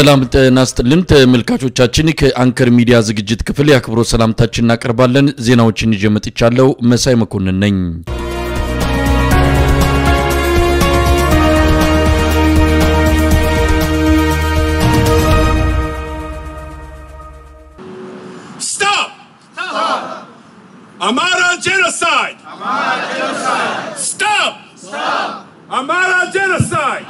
ሰላም ጤና ይስጥልን ተመልካቾቻችን፣ ከአንከር ሚዲያ ዝግጅት ክፍል የአክብሮት ሰላምታችን እናቀርባለን። ዜናዎችን ይዤ መጥቻለሁ። መሳይ መኮንን ነኝ። Stop! Stop! Amara genocide! Amara genocide! Stop! Stop! Amara genocide!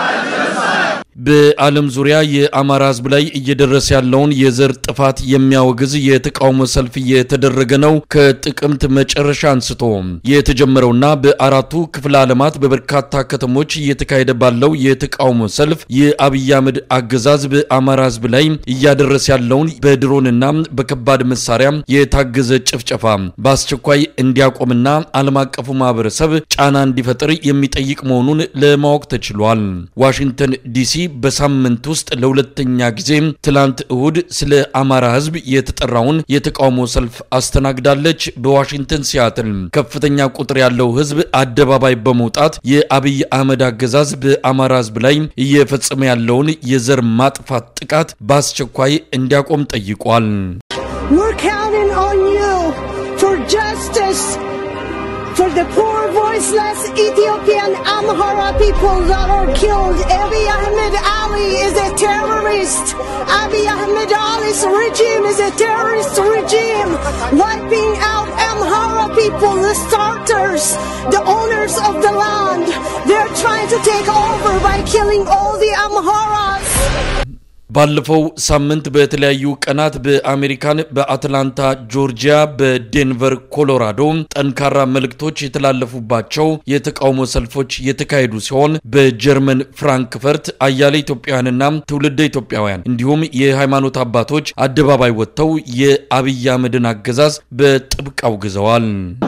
በዓለም ዙሪያ የአማራ ሕዝብ ላይ እየደረሰ ያለውን የዘር ጥፋት የሚያወግዝ የተቃውሞ ሰልፍ እየተደረገ ነው። ከጥቅምት መጨረሻ አንስቶ የተጀመረውና በአራቱ ክፍለ ዓለማት በበርካታ ከተሞች እየተካሄደ ባለው የተቃውሞ ሰልፍ የአብይ አህመድ አገዛዝ በአማራ ሕዝብ ላይ እያደረሰ ያለውን በድሮንና በከባድ መሳሪያ የታገዘ ጭፍጨፋ በአስቸኳይ እንዲያቆምና ዓለም አቀፉ ማህበረሰብ ጫና እንዲፈጥር የሚጠይቅ መሆኑን ለማወቅ ተችሏል። ዋሽንግተን ዲሲ በሳምንት ውስጥ ለሁለተኛ ጊዜ ትላንት እሁድ ስለ አማራ ህዝብ የተጠራውን የተቃውሞ ሰልፍ አስተናግዳለች። በዋሽንግተን ሲያትል ከፍተኛ ቁጥር ያለው ህዝብ አደባባይ በመውጣት የአብይ አህመድ አገዛዝ በአማራ ህዝብ ላይ እየፈጸመ ያለውን የዘር ማጥፋት ጥቃት በአስቸኳይ እንዲያቆም ጠይቋል። We're counting on you for justice for the poor, voiceless Ethiopian Amhara people that are killed. Abiy Ahmed Ali is a terrorist. Abiy Ahmed Ali's regime is a terrorist regime, wiping out Amhara people, the starters, the owners of the land. They're trying to take over by killing all the Amharas. ባለፈው ሳምንት በተለያዩ ቀናት በአሜሪካን በአትላንታ ጆርጂያ፣ በዴንቨር ኮሎራዶ ጠንካራ መልእክቶች የተላለፉባቸው የተቃውሞ ሰልፎች የተካሄዱ ሲሆን በጀርመን ፍራንክፈርት አያሌ ኢትዮጵያውያንና ትውልደ ኢትዮጵያውያን እንዲሁም የሃይማኖት አባቶች አደባባይ ወጥተው የአብይ አህመድን አገዛዝ በጥብቅ አውግዘዋል።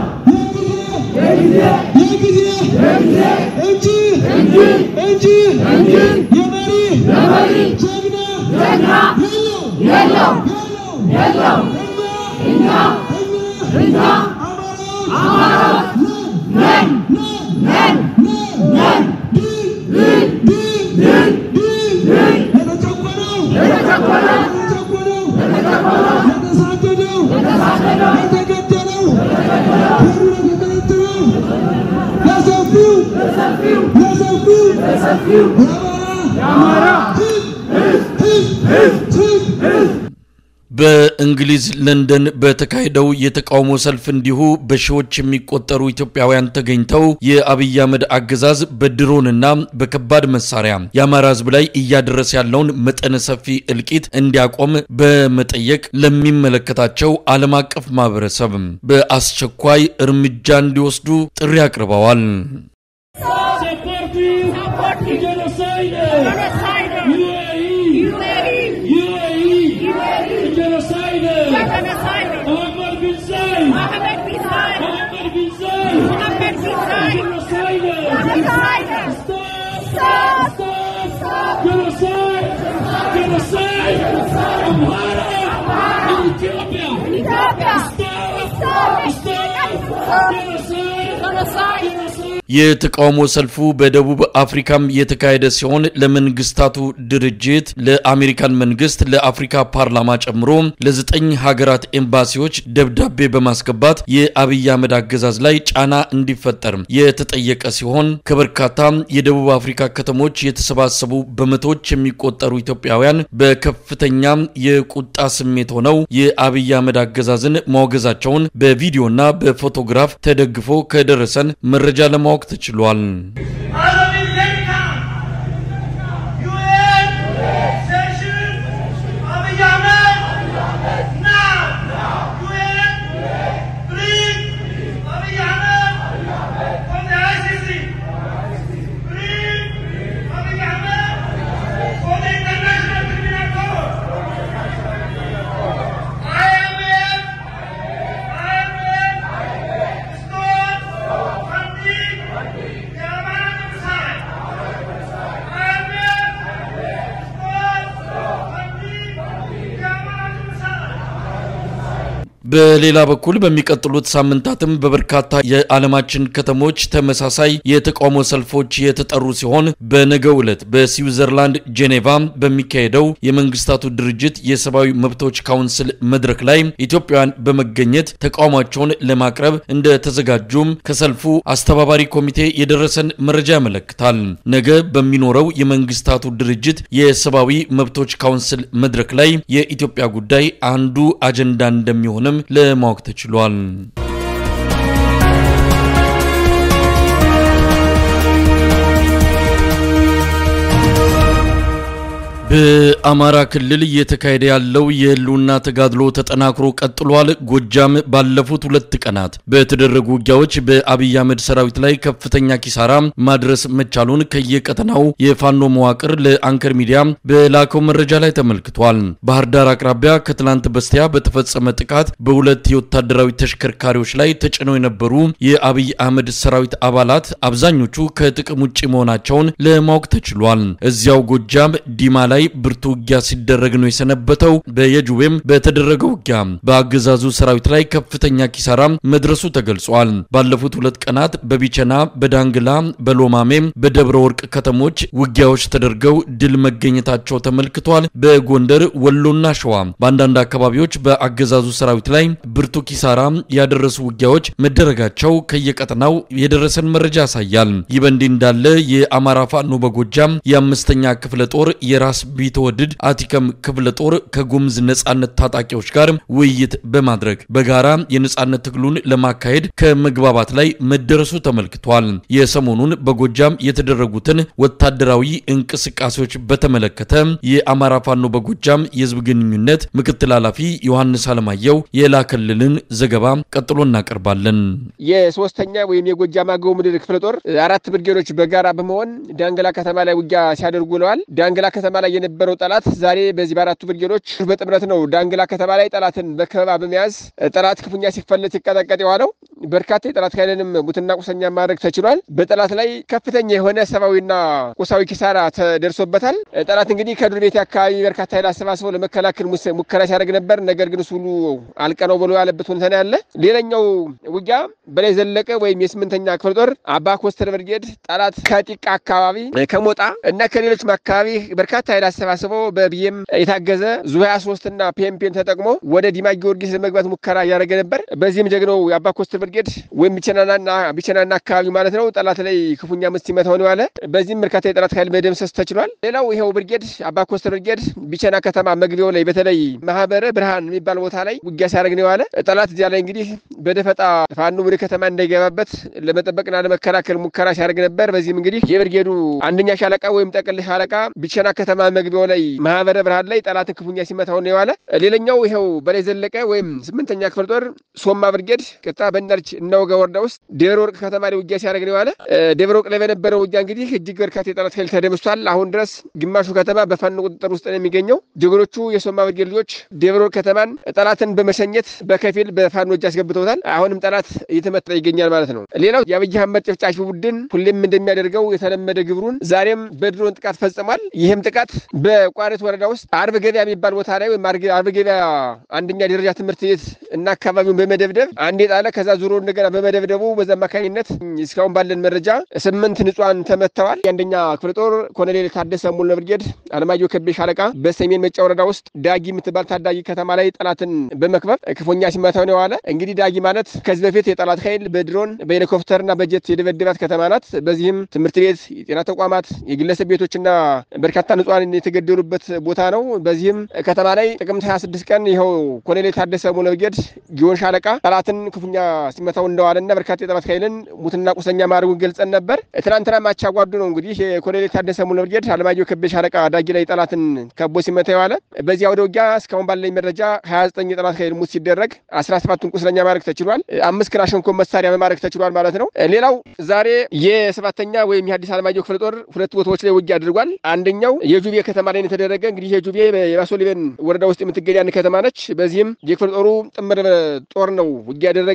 በእንግሊዝ ለንደን በተካሄደው የተቃውሞ ሰልፍ እንዲሁ በሺዎች የሚቆጠሩ ኢትዮጵያውያን ተገኝተው የአብይ አህመድ አገዛዝ በድሮንና በከባድ መሳሪያ የአማራ ሕዝብ ላይ እያደረሰ ያለውን መጠነ ሰፊ እልቂት እንዲያቆም በመጠየቅ ለሚመለከታቸው ዓለም አቀፍ ማህበረሰብ በአስቸኳይ እርምጃ እንዲወስዱ ጥሪ አቅርበዋል። Supporting genocide. UAE. UAE. Genocide. Muhammad bin Zayed. Muhammad bin Zayed. Genocide. Stop. Stop. Genocide. Genocide. Amhara. Ethiopia. Stop. Stop. Genocide. Genocide. የተቃውሞ ሰልፉ በደቡብ አፍሪካም የተካሄደ ሲሆን ለመንግስታቱ ድርጅት፣ ለአሜሪካን መንግስት፣ ለአፍሪካ ፓርላማ ጨምሮ ለዘጠኝ ሀገራት ኤምባሲዎች ደብዳቤ በማስገባት የአብይ አህመድ አገዛዝ ላይ ጫና እንዲፈጠር የተጠየቀ ሲሆን ከበርካታ የደቡብ አፍሪካ ከተሞች የተሰባሰቡ በመቶዎች የሚቆጠሩ ኢትዮጵያውያን በከፍተኛ የቁጣ ስሜት ሆነው የአብይ አህመድ አገዛዝን ማውገዛቸውን በቪዲዮና በፎቶግራፍ ተደግፎ ከደረሰን መረጃ ለማወቅ ተችሏል። I am በሌላ በኩል በሚቀጥሉት ሳምንታትም በበርካታ የዓለማችን ከተሞች ተመሳሳይ የተቃውሞ ሰልፎች የተጠሩ ሲሆን በነገው ዕለት በስዊዘርላንድ ጄኔቫ በሚካሄደው የመንግስታቱ ድርጅት የሰብአዊ መብቶች ካውንስል መድረክ ላይ ኢትዮጵያውያን በመገኘት ተቃውሟቸውን ለማቅረብ እንደተዘጋጁም ከሰልፉ አስተባባሪ ኮሚቴ የደረሰን መረጃ ያመለክታል። ነገ በሚኖረው የመንግስታቱ ድርጅት የሰብአዊ መብቶች ካውንስል መድረክ ላይ የኢትዮጵያ ጉዳይ አንዱ አጀንዳ እንደሚሆንም ለማወቅ ተችሏል። በአማራ ክልል እየተካሄደ ያለው የህልውና ተጋድሎ ተጠናክሮ ቀጥሏል። ጎጃም ባለፉት ሁለት ቀናት በተደረጉ ውጊያዎች በአብይ አህመድ ሰራዊት ላይ ከፍተኛ ኪሳራ ማድረስ መቻሉን ከየቀጠናው የፋኖ መዋቅር ለአንከር ሚዲያ በላከው መረጃ ላይ ተመልክቷል። ባህር ዳር አቅራቢያ ከትላንት በስቲያ በተፈጸመ ጥቃት በሁለት የወታደራዊ ተሽከርካሪዎች ላይ ተጭነው የነበሩ የአብይ አህመድ ሰራዊት አባላት አብዛኞቹ ከጥቅም ውጭ መሆናቸውን ለማወቅ ተችሏል። እዚያው ጎጃም ዲማ ላይ ብርቱ ውጊያ ሲደረግ ነው የሰነበተው። በየጁቤም በተደረገው ውጊያ በአገዛዙ ሰራዊት ላይ ከፍተኛ ኪሳራ መድረሱ ተገልጿል። ባለፉት ሁለት ቀናት በቢቸና፣ በዳንግላ፣ በሎማሜ፣ በደብረ ወርቅ ከተሞች ውጊያዎች ተደርገው ድል መገኘታቸው ተመልክቷል። በጎንደር ወሎና ሸዋ በአንዳንድ አካባቢዎች በአገዛዙ ሰራዊት ላይ ብርቱ ኪሳራ ያደረሱ ውጊያዎች መደረጋቸው ከየቀጠናው የደረሰን መረጃ ያሳያል። ይህ በእንዲህ እንዳለ የአማራ ፋኖ በጎጃም የአምስተኛ ክፍለ ጦር የራስ ቢተወድድ አቲከም ክፍለ ጦር ከጉምዝ ነጻነት ታጣቂዎች ጋር ውይይት በማድረግ በጋራ የነጻነት ትግሉን ለማካሄድ ከመግባባት ላይ መደረሱ ተመልክቷል። የሰሞኑን በጎጃም የተደረጉትን ወታደራዊ እንቅስቃሴዎች በተመለከተ የአማራ ፋኖ በጎጃም የህዝብ ግንኙነት ምክትል ኃላፊ ዮሐንስ አለማየሁ የላከልልን ዘገባ ቀጥሎ እናቀርባለን። የሶስተኛ ወይም የጎጃም አገው ምድር ክፍለ ጦር አራት ብርጌዶች በጋራ በመሆን ዳንግላ ከተማ ላይ ውጊያ ሲያደርጉ ውለዋል። ዳንግላ ከተማ ላይ የነበረው ጠላት ዛሬ በዚህ በአራቱ ብርጌዶች በጥምረት ነው ዳንግላ ከተማ ላይ ጠላትን በከበባ በመያዝ ጠላት ክፉኛ ሲፈለት ሲቀጠቀጥ የዋለው በርካታ የጠላት ኃይልንም ሙትና ቁሰኛ ማድረግ ተችሏል። በጠላት ላይ ከፍተኛ የሆነ ሰብአዊና ቁሳዊ ኪሳራ ተደርሶበታል። ጠላት እንግዲህ ከዱር ቤት አካባቢ በርካታ ኃይል አሰባስበው ለመከላከል ሙከራ ሲያደርግ ነበር። ነገር ግን እሱ ሁሉ አልቀነው ብሎ ያለበት ሁኔታ ነው ያለ። ሌላኛው ውጊያ በላይ ዘለቀ ወይም የስምንተኛ ክፍለ ጦር አባ ኮስተር ብርጌድ ጠላት ከጢቃ አካባቢ ከሞጣ እና ከሌሎችም አካባቢ በርካታ ኃይል አሰባስበው በቢኤም የታገዘ ዙ 23 እና ፒኤምፒን ተጠቅሞ ወደ ዲማ ጊዮርጊስ ለመግባት ሙከራ እያደረገ ነበር። በዚህም ጀግናው የአባ ኮስተር ብርጌድ ወይም ቢቸናና ቢቸናና አካባቢ ማለት ነው ጠላት ላይ ክፉኛ ምት ሲመታው ነው ያለ። በዚህም በርካታ የጠላት ኃይል መደምሰስ ተችሏል። ሌላው ይኸው ብርጌድ አባ ኮስተር ብርጌድ ቢቸና ከተማ መግቢያው ላይ በተለይ ማህበረ ብርሃን የሚባል ቦታ ላይ ውጊያ ሲያደርግ ነው ያለ። ጠላት እዚያ ላይ እንግዲህ በደፈጣ ፋኖ ወደ ከተማ እንዳይገባበት ለመጠበቅና ለመከላከል ሙከራ ሲያደርግ ነበር። በዚህም እንግዲህ የብርጌዱ አንደኛ ሻለቃ ወይም ጠቅል ሻለቃ ቢቸና ከተማ መግቢያው ላይ ማህበረ ብርሃን ላይ ጠላትን ክፉኛ ሲመታው ነው የዋለ። ሌላኛው ይኸው በላይ ዘለቀ ወይም ስምንተኛ ክፍል ጦር ሶማ ብርጌድ ቅጣ በንዳርች እናውጋ ወረዳ ውስጥ ደብረ ወርቅ ከተማ ላይ ውጊያ ሲያደርግ ነው የዋለ። ደብረ ወርቅ ላይ በነበረው ውጊያ እንግዲህ እጅግ በርካታ የጠላት ኃይል ተደምሷል። አሁን ድረስ ግማሹ ከተማ በፋኖ ቁጥጥር ውስጥ ነው የሚገኘው። ጀግኖቹ የሶማ ብርጌድ ልጆች ደብረ ወርቅ ከተማን ጠላትን በመሸኘት በከፊል በፋኖ እጅ አስገብተውታል። አሁንም ጠላት እየተመታ ይገኛል ማለት ነው። ሌላው የአብይ አህመድ ጨፍጫፊ ቡድን ሁሌም እንደሚያደርገው የተለመደ ግብሩን ዛሬም በድሮን ጥቃት ፈጽሟል። ይህም ጥቃት በቋሪት ወረዳ ውስጥ አርብ ገበያ የሚባል ቦታ ላይ ወይም አርብ ገበያ አንደኛ ደረጃ ትምህርት ቤት እና አካባቢውን በመደብደብ አንድ የጣለ ከዛ ዙሮ እንደገና በመደብደቡ በዛ አማካኝነት እስካሁን ባለን መረጃ ስምንት ንጹሃን ተመትተዋል። የአንደኛ ክፍለ ጦር ኮሎኔል ታደሰ ሙሉ ብርጌድ አለማየሁ ከቤ ሻለቃ በሰሜን መጫ ወረዳ ውስጥ ዳጊ የምትባል ታዳጊ ከተማ ላይ ጠላትን በመክበብ ክፉኛ ሲመታው ነው የዋለ። እንግዲህ ዳጊ ማለት ከዚህ በፊት የጠላት ኃይል በድሮን በሄሊኮፕተርና በጀት የደበደባት ከተማ ናት። በዚህም ትምህርት ቤት፣ የጤና ተቋማት፣ የግለሰብ ቤቶችና በርካታ ንጹሃን የተገደሉበት ቦታ ነው። በዚህም ከተማ ላይ ጥቅምት 26 ቀን ይኸው ኮሎኔል ታደሰ ሙሉ ብርጌድ ጊዮን ሻለቃ ጠላትን ክፉኛ ሲመታው እንደዋለና በርካታ የጠላት ኃይልን ሙትና ቁሰኛ ማድረጉን ገልጸን ነበር። ትናንትና ማቻጓዱ ነው እንግዲህ የኮሎኔል ታደሰ ሙሉ ብርጌድ አለማየሁ ከቤ ሻለቃ ዳጊ ላይ ጠላትን ከቦ ሲመታ የዋለ። በዚያ ወደ ውጊያ እስካሁን ባለኝ መረጃ 29 የጠላት ኃይል ሙት ሲደረግ 17ቱን ቁስለኛ ማድረግ ተችሏል። አምስት ክላሽንኮቭ መሳሪያ መማረክ ተችሏል ማለት ነው። ሌላው ዛሬ የሰባተኛ ወይም የሐዲስ አለማየሁ ክፍለ ጦር ሁለት ቦታዎች ላይ ውጊያ አድርጓል። አንደኛው የጁቤ ከተማ ላይ የተደረገ እንግዲህ የጁቤ የባሶ ሊበን ወረዳ ውስጥ የምትገኝ አንድ ከተማ ነች። በዚህም የክፍለ ጦሩ ጥምር ጦር ነው ውጊያ ያደረገ። በዚህም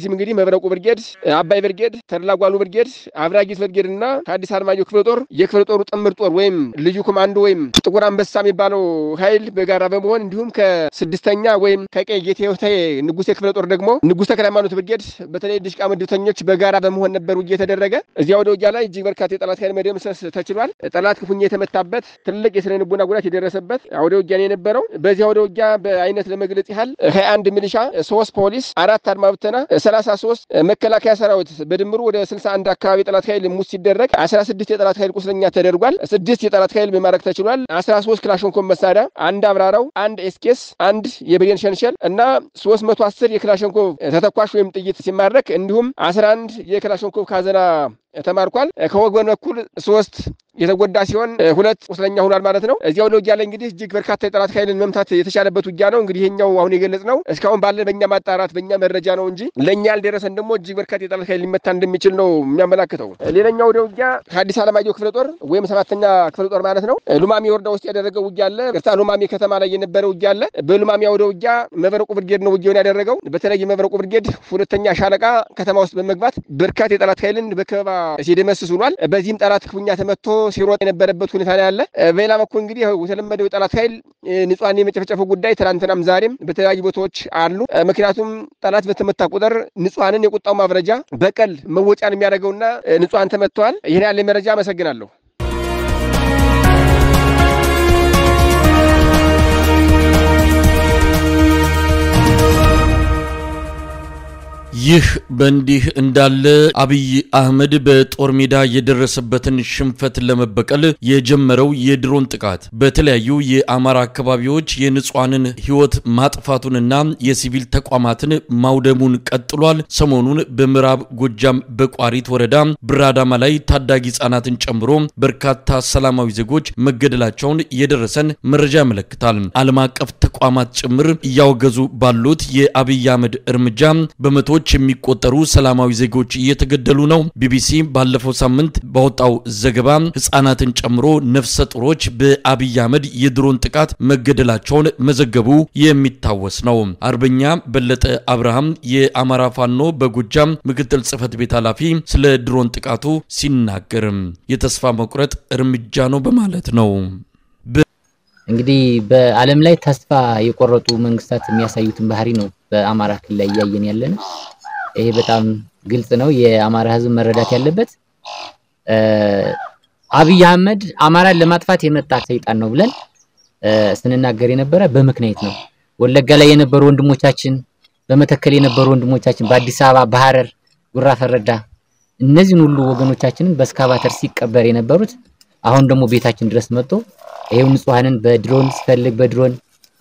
በዚህም እንግዲህ መብረቁ ብርጌድ፣ አባይ ብርጌድ፣ ተድላጓሉ ብርጌድ፣ አብራጊት ብርጌድ እና ከአዲስ አለማየሁ ክፍለ ጦር የክፍለ ጦሩ ጥምር ጦር ወይም ልዩ ኮማንዶ ወይም ጥቁር አንበሳ የሚባለው ኃይል በጋራ በመሆን እንዲሁም ከስድስተኛ ወይም ከቀይ ጌቴ ወታዬ ንጉሴ ክፍለ ጦር ደግሞ ንጉሥ ተክለ ሃይማኖት ብርጌድ በተለይ ድሽቃ ምድብተኞች በጋራ በመሆን ነበር ውጊያ የተደረገ። እዚያ ወደ ውጊያ ላይ እጅግ በርካታ የጠላት ኃይል መደምሰስ ተችሏል። ጠላት ክፉኛ የተመታበት ትልቅ የስነ ልቦና ጉዳት የደረሰበት አውደ ውጊያ ነው የነበረው። በዚያ ወደ ውጊያ በአይነት ለመግለጽ ያህል ሀያ አንድ ሚሊሻ፣ ሶስት ፖሊስ፣ አራት አድማ ብተና፣ ሰላሳ ሶስት መከላከያ ሰራዊት በድምሩ ወደ ስልሳ አንድ አካባቢ የጠላት ኃይል ሙት ሲደረግ አስራ ስድስት የጠላት ኃይል ቁስለኛ ተደርጓል። ስድስት የጠላት ኃይል መማረክ ተችሏል። አስራ ሶስት ክላሽንኮቭ መሳሪያ፣ አንድ አብራራው፣ አንድ ኤስኬስ፣ አንድ የብሬን ሸንሸል እና ሶስት መቶ አስር የክላሽንኮቭ ተተኳሽ ወይም ጥይት ሲማረክ እንዲሁም አስራ አንድ የክላሽንኮቭ ካዘና ተማርኳል። ከወገን በኩል ሶስት የተጎዳ ሲሆን ሁለት ቁስለኛ ሆኗል ማለት ነው። እዚያው ውጊያ ላይ እንግዲህ እጅግ በርካታ የጠላት ኃይልን መምታት የተቻለበት ውጊያ ነው። እንግዲህ ይሄኛው አሁን የገለጽ ነው እስካሁን ባለ በእኛ ማጣራት በእኛ መረጃ ነው እንጂ ለእኛ ያልደረሰን ደግሞ እጅግ በርካታ የጠላት ኃይል ሊመታ እንደሚችል ነው የሚያመላክተው። ሌላኛው ወደ ውጊያ ከአዲስ አለማየሁ ክፍለ ጦር ወይም ሰባተኛ ክፍለ ጦር ማለት ነው ሉማሜ ወረዳ ውስጥ ያደረገው ውጊያ አለ። ቅርታ ሉማሜ ከተማ ላይ የነበረ ውጊያ አለ። በሉማሜ ወደ ውጊያ መብረቁ ብርጌድ ነው ውጊያውን ያደረገው። በተለይ መብረቁ ብርጌድ ሁለተኛ ሻለቃ ከተማ ውስጥ በመግባት በርካታ የጠላት ኃይልን በከበባ ሲደመስስ ውሏል። በዚህም ጠላት ክፉኛ ተመቶ ሲሮጥ የነበረበት ሁኔታ ነው ያለ። በሌላ በኩል እንግዲህ የተለመደው የጠላት ኃይል ንጹሐን የመጨፍጨፉ ጉዳይ ትናንትናም ዛሬም በተለያዩ ቦታዎች አሉ። ምክንያቱም ጠላት በተመታ ቁጥር ንጹሐንን የቁጣው ማብረጃ በቀል መወጫን የሚያደርገውና ንጹሐን ተመትተዋል። ይህን ያለ መረጃ አመሰግናለሁ። ይህ በእንዲህ እንዳለ አብይ አህመድ በጦር ሜዳ የደረሰበትን ሽንፈት ለመበቀል የጀመረው የድሮን ጥቃት በተለያዩ የአማራ አካባቢዎች የንጹሐንን ሕይወት ማጥፋቱንና የሲቪል ተቋማትን ማውደሙን ቀጥሏል። ሰሞኑን በምዕራብ ጎጃም በቋሪት ወረዳ ብራዳማ ላይ ታዳጊ ሕጻናትን ጨምሮ በርካታ ሰላማዊ ዜጎች መገደላቸውን የደረሰን መረጃ ያመለክታል። ዓለም አቀፍ ተቋማት ጭምር እያወገዙ ባሉት የአብይ አህመድ እርምጃ በመቶዎች የሚቆጠሩ ሰላማዊ ዜጎች እየተገደሉ ነው። ቢቢሲ ባለፈው ሳምንት ባወጣው ዘገባ ህጻናትን ጨምሮ ነፍሰ ጡሮች በአብይ አህመድ የድሮን ጥቃት መገደላቸውን መዘገቡ የሚታወስ ነው። አርበኛ በለጠ አብርሃም የአማራ ፋኖ በጎጃም ምክትል ጽህፈት ቤት ኃላፊ ስለ ድሮን ጥቃቱ ሲናገር የተስፋ መቁረጥ እርምጃ ነው በማለት ነው። እንግዲህ በዓለም ላይ ተስፋ የቆረጡ መንግስታት የሚያሳዩትን ባህሪ ነው በአማራ ክልል ላይ እያየን ያለን። ይሄ በጣም ግልጽ ነው። የአማራ ህዝብ መረዳት ያለበት አብይ አህመድ አማራን ለማጥፋት የመጣ ሰይጣን ነው ብለን ስንናገር የነበረ በምክንያት ነው። ወለጋ ላይ የነበሩ ወንድሞቻችን፣ በመተከል የነበሩ ወንድሞቻችን፣ በአዲስ አበባ፣ በሐረር፣ ጉራ ፈረዳ እነዚህን ሁሉ ወገኖቻችንን በስካቫተር ሲቀበር የነበሩት አሁን ደግሞ ቤታችን ድረስ መጥቶ ይሄው ንጹሐንን በድሮን ሲፈልግ በድሮን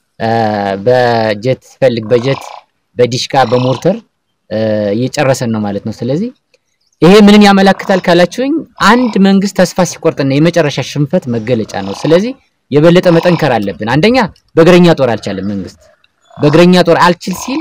በጀት ሲፈልግ በጀት በዲሽቃ በሞርተር እየጨረሰን ነው ማለት ነው። ስለዚህ ይሄ ምንን ያመለክታል ካላችሁኝ አንድ መንግስት ተስፋ ሲቆርጥና የመጨረሻ ሽንፈት መገለጫ ነው። ስለዚህ የበለጠ መጠንከር አለብን። አንደኛ በእግረኛ ጦር አልቻለም መንግስት። በእግረኛ ጦር አልችል ሲል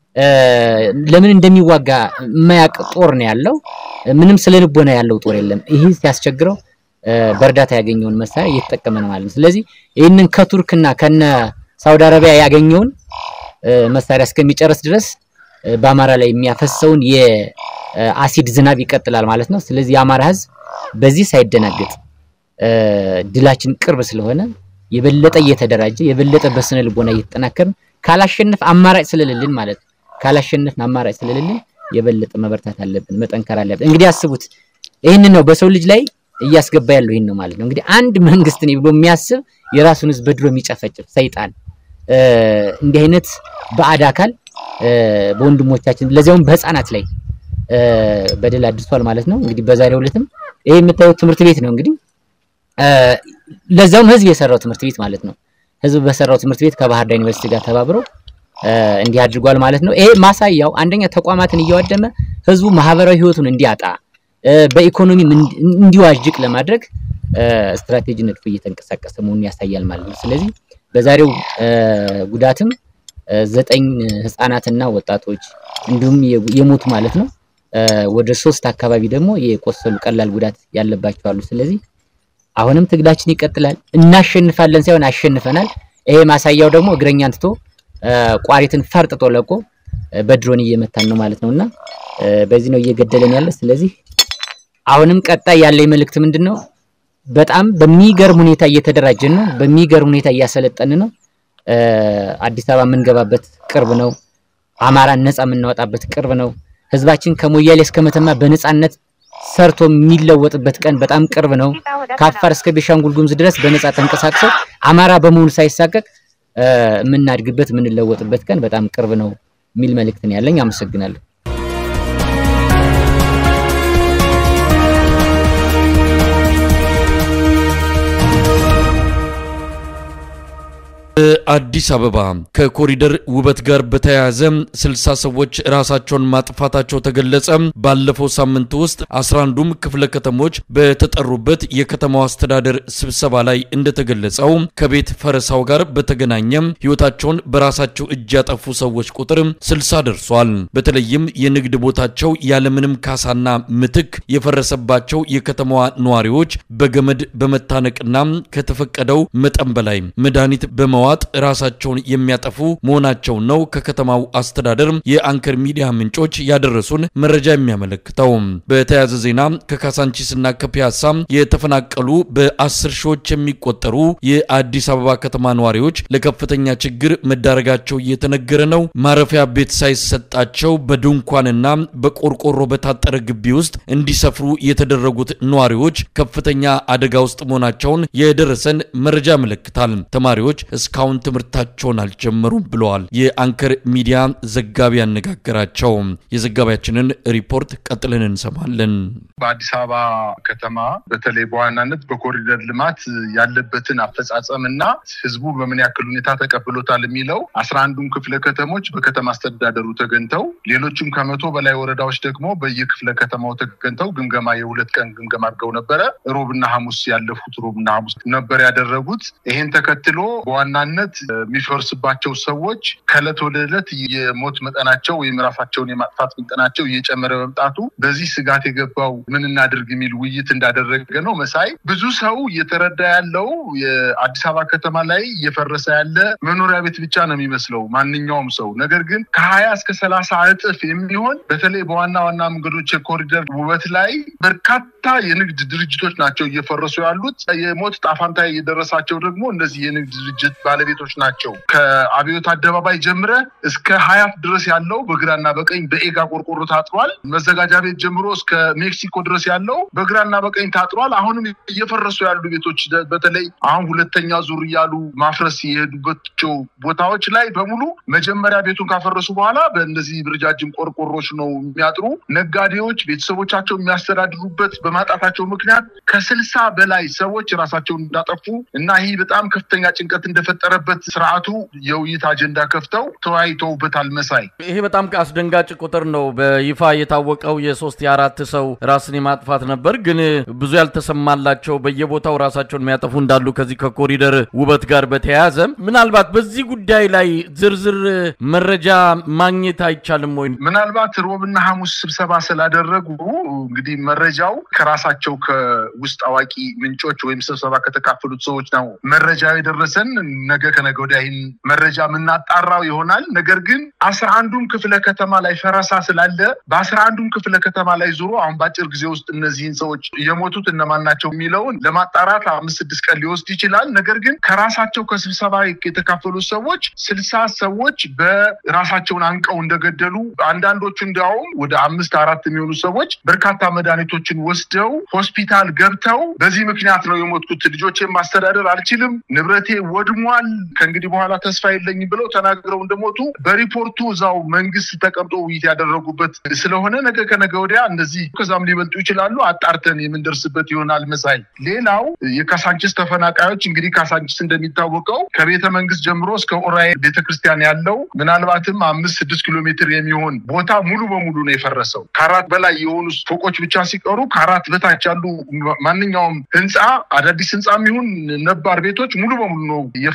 ለምን እንደሚዋጋ የማያውቅ ጦር ነው ያለው። ምንም ስለ ልቦና ያለው ጦር የለም። ይህ ሲያስቸግረው በእርዳታ ያገኘውን መሳሪያ እየተጠቀመ ነው ማለት ነው። ስለዚህ ይህንን ከቱርክና ከነ ሳውዲ አረቢያ ያገኘውን መሳሪያ እስከሚጨርስ ድረስ በአማራ ላይ የሚያፈሰውን የአሲድ ዝናብ ይቀጥላል ማለት ነው። ስለዚህ የአማራ ህዝብ በዚህ ሳይደናገጥ ድላችን ቅርብ ስለሆነ የበለጠ እየተደራጀ የበለጠ በስነ ልቦና እየተጠናከርን ካላሸነፍ አማራጭ ስለሌለን ማለት ነው። ካላሸነፍን አማራጭ ስለሌለን የበለጠ መበርታት አለብን፣ መጠንከር አለብን። እንግዲህ አስቡት፣ ይህንን ነው በሰው ልጅ ላይ እያስገባ ያለው ይህን ነው ማለት ነው። እንግዲህ አንድ መንግስት ነኝ ብሎ የሚያስብ የራሱን ህዝብ በድሮ የሚጨፈጭፍ ሰይጣን እንዲህ አይነት ባዕድ አካል በወንድሞቻችን ለዚያውም በህፃናት ላይ በደል አድርሷል ማለት ነው። እንግዲህ በዛሬው ዕለትም ይሄ የምታዩት ትምህርት ቤት ነው እንግዲህ ለዛውም ህዝብ የሰራው ትምህርት ቤት ማለት ነው። ህዝብ በሰራው ትምህርት ቤት ከባህር ዳር ዩኒቨርሲቲ ጋር ተባብረው እንዲህ አድርጓል ማለት ነው። ይሄ ማሳያው አንደኛ ተቋማትን እያወደመ ህዝቡ ማህበራዊ ህይወቱን እንዲያጣ በኢኮኖሚ እንዲዋዥቅ ለማድረግ ስትራቴጂ ነድፎ እየተንቀሳቀሰ መሆኑን ያሳያል ማለት ነው። ስለዚህ በዛሬው ጉዳትም ዘጠኝ ህፃናትና ወጣቶች እንዲሁም የሞቱ ማለት ነው። ወደ ሶስት አካባቢ ደግሞ የቆሰሉ ቀላል ጉዳት ያለባቸው አሉ። ስለዚህ አሁንም ትግላችን ይቀጥላል። እናሸንፋለን ሳይሆን አሸንፈናል። ይሄ ማሳያው ደግሞ እግረኛን ትቶ ቋሪትን ፈርጥጦ ለቆ በድሮን እየመታን ነው ማለት ነውና በዚህ ነው እየገደለን ያለ። ስለዚህ አሁንም ቀጣይ ያለኝ መልእክት ምንድን ነው? በጣም በሚገርም ሁኔታ እየተደራጀን ነው። በሚገርም ሁኔታ እያሰለጠን ነው። አዲስ አበባ የምንገባበት ቅርብ ነው። አማራን ነፃ የምናወጣበት ቅርብ ነው። ህዝባችን ከሞያሌ እስከ መተማ በነፃነት ሰርቶ የሚለወጥበት ቀን በጣም ቅርብ ነው። ከአፋር እስከ ቤሻንጉል ጉሙዝ ድረስ በነፃ ተንቀሳቅሰው አማራ በመሆኑ ሳይሳቀቅ የምናድግበት የምንለወጥበት ቀን በጣም ቅርብ ነው የሚል መልእክት ነው ያለኝ። አመሰግናለሁ። በአዲስ አበባ ከኮሪደር ውበት ጋር በተያያዘ ስልሳ ሰዎች ራሳቸውን ማጥፋታቸው ተገለጸ። ባለፈው ሳምንት ውስጥ 11ዱም ክፍለ ከተሞች በተጠሩበት የከተማው አስተዳደር ስብሰባ ላይ እንደተገለጸው ከቤት ፈረሳው ጋር በተገናኘ ሕይወታቸውን በራሳቸው እጅ ያጠፉ ሰዎች ቁጥር 60 ደርሷል። በተለይም የንግድ ቦታቸው ያለምንም ካሳና ምትክ የፈረሰባቸው የከተማዋ ነዋሪዎች በገመድ በመታነቅና ከተፈቀደው መጠን በላይ መድኃኒት በመዋጥ ራሳቸውን የሚያጠፉ መሆናቸውን ነው ከከተማው አስተዳደር የአንከር ሚዲያ ምንጮች ያደረሱን መረጃ የሚያመለክተው። በተያያዘ ዜና ከካሳንቺስና ከፒያሳ የተፈናቀሉ በአስር ሺዎች የሚቆጠሩ የአዲስ አበባ ከተማ ነዋሪዎች ለከፍተኛ ችግር መዳረጋቸው እየተነገረ ነው። ማረፊያ ቤት ሳይሰጣቸው በድንኳንና በቆርቆሮ በታጠረ ግቢ ውስጥ እንዲሰፍሩ የተደረጉት ነዋሪዎች ከፍተኛ አደጋ ውስጥ መሆናቸውን የደረሰን መረጃ ያመለክታል። ተማሪዎች እስካሁን ትምህርታቸውን አልጀመሩም ብለዋል የአንከር ሚዲያ ዘጋቢ ያነጋገራቸው። የዘጋቢያችንን ሪፖርት ቀጥለን እንሰማለን። በአዲስ አበባ ከተማ በተለይ በዋናነት በኮሪደር ልማት ያለበትን አፈጻጸም እና ህዝቡ በምን ያክል ሁኔታ ተቀብሎታል የሚለው አስራ አንዱም ክፍለ ከተሞች በከተማ አስተዳደሩ ተገኝተው ሌሎችም ከመቶ በላይ ወረዳዎች ደግሞ በየክፍለ ከተማው ተገኝተው ግምገማ የሁለት ቀን ግምገማ አድርገው ነበረ። ሮብና ሐሙስ ያለፉት ሮብና ሐሙስ ነበር ያደረጉት። ይሄን ተከትሎ በዋናነት የሚፈርስባቸው ሰዎች ከእለት ወደ ዕለት የሞት መጠናቸው ወይም ራሳቸውን የማጥፋት መጠናቸው እየጨመረ መምጣቱ በዚህ ስጋት የገባው ምን እናድርግ የሚል ውይይት እንዳደረገ ነው። መሳይ ብዙ ሰው እየተረዳ ያለው የአዲስ አበባ ከተማ ላይ እየፈረሰ ያለ መኖሪያ ቤት ብቻ ነው የሚመስለው ማንኛውም ሰው። ነገር ግን ከሀያ እስከ ሰላሳ እጥፍ የሚሆን በተለይ በዋና ዋና መንገዶች የኮሪደር ውበት ላይ በርካታ የንግድ ድርጅቶች ናቸው እየፈረሱ ያሉት። የሞት ጣፋንታ የደረሳቸው ደግሞ እነዚህ የንግድ ድርጅት ባለቤቶች ናቸው። ከአብዮት አደባባይ ጀምረ እስከ ሀያት ድረስ ያለው በግራና በቀኝ በኤጋ ቆርቆሮ ታጥሯል። መዘጋጃ ቤት ጀምሮ እስከ ሜክሲኮ ድረስ ያለው በግራና በቀኝ ታጥሯል። አሁንም እየፈረሱ ያሉ ቤቶች በተለይ አሁን ሁለተኛ ዙር እያሉ ማፍረስ የሄዱባቸው ቦታዎች ላይ በሙሉ መጀመሪያ ቤቱን ካፈረሱ በኋላ በእነዚህ ረጃጅም ቆርቆሮች ነው የሚያጥሩ። ነጋዴዎች ቤተሰቦቻቸው የሚያስተዳድሩበት በማጣታቸው ምክንያት ከስልሳ በላይ ሰዎች ራሳቸውን እንዳጠፉ እና ይህ በጣም ከፍተኛ ጭንቀት እንደፈጠረበት ስርዓቱ የውይይት አጀንዳ ከፍተው ተወያይተውበታል። መሳይ ይሄ በጣም አስደንጋጭ ቁጥር ነው። በይፋ የታወቀው የሶስት የአራት ሰው ራስን የማጥፋት ነበር፣ ግን ብዙ ያልተሰማላቸው በየቦታው ራሳቸውን የሚያጠፉ እንዳሉ ከዚህ ከኮሪደር ውበት ጋር በተያያዘ ምናልባት በዚህ ጉዳይ ላይ ዝርዝር መረጃ ማግኘት አይቻልም ወይ? ምናልባት ሮብና ሐሙስ ስብሰባ ስላደረጉ እንግዲህ መረጃው ከራሳቸው ከውስጥ አዋቂ ምንጮች ወይም ስብሰባ ከተካፈሉት ሰዎች ነው መረጃ የደረሰን። ነገ ከነገ ወዲያ ይህን መረጃ የምናጣራው ይሆናል። ነገር ግን አስራ አንዱም ክፍለ ከተማ ላይ ፈረሳ ስላለ በአስራ አንዱም ክፍለ ከተማ ላይ ዞሮ አሁን በአጭር ጊዜ ውስጥ እነዚህን ሰዎች የሞቱት እነማን ናቸው የሚለውን ለማጣራት አምስት ስድስት ቀን ሊወስድ ይችላል። ነገር ግን ከራሳቸው ከስብሰባ የተካፈሉት ሰዎች ስልሳ ሰዎች በራሳቸውን አንቀው እንደገደሉ አንዳንዶቹ እንዲያውም ወደ አምስት አራት የሚሆኑ ሰዎች በርካታ መድኃኒቶችን ወስደው ሆስፒታል ገብተው በዚህ ምክንያት ነው የሞትኩት፣ ልጆቼን ማስተዳደር አልችልም፣ ንብረቴ ወድሟል፣ ከእንግዲህ በኋላ ተስፋ የለኝም ብለው ተናግረው እንደሞቱ በሪፖርቱ እዛው መንግስት ተቀምጦ ውይይት ያደረጉበት ስለሆነ ነገ ከነገ ወዲያ እነዚህ ከዛም ሊበልጡ ይችላሉ። አጣርተን የምንደርስበት ይሆናል። መሳይ ሌላው የካሳንችስ ተፈናቃዮች እንግዲህ ካሳንችስ እንደሚታወቀው ከቤተ መንግስት ጀምሮ እስከ ኡራኤል ቤተክርስቲያን ያለው ምናልባትም አምስት ስድስት ኪሎ ሜትር የሚሆን ቦታ ሙሉ በሙሉ ነው የፈረሰው። ከአራት በላይ የሆኑ ፎቆች ብቻ ሲቀሩ ከአራት በታች ያሉ ማንኛውም ህንፃ አዳዲስ ህንፃ የሚሆን ነባር ቤቶች ሙሉ በሙሉ ነው የፈረሱት።